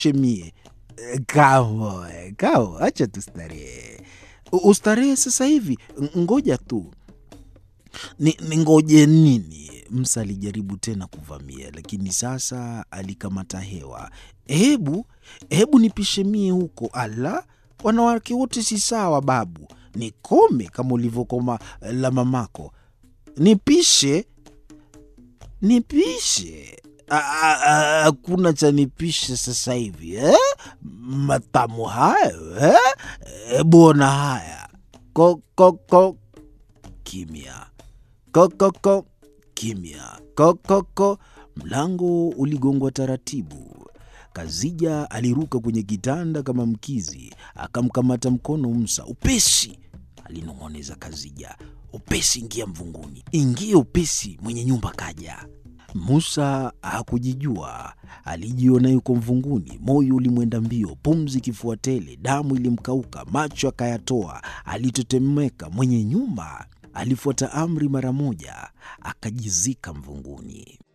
chemie kamo kamo, acha tustarehe, ustarehe sasa hivi. Ngoja tu ni, ni ngoje nini? Msa alijaribu tena kuvamia, lakini sasa alikamata hewa. Hebu hebu nipishe mie huko. Ala, wanawake wote si sawa babu, nikome kama ulivyokoma la mamako. Nipishe nipishe hakuna cha nipishe sasa hivi eh? Matamu hayo eh? Bona haya kokoko kimya kokoko kimya kokoko. Mlango uligongwa taratibu. Kazija aliruka kwenye kitanda kama mkizi, akamkamata mkono Musa. Upesi, alinong'oneza Kazija, upesi, ingia mvunguni, ingia upesi, mwenye nyumba kaja. Musa hakujijua, alijiona yuko mvunguni. Moyo ulimwenda mbio, pumzi kifua tele, damu ilimkauka, macho akayatoa, alitetemeka. Mwenye nyumba alifuata amri mara moja, akajizika mvunguni.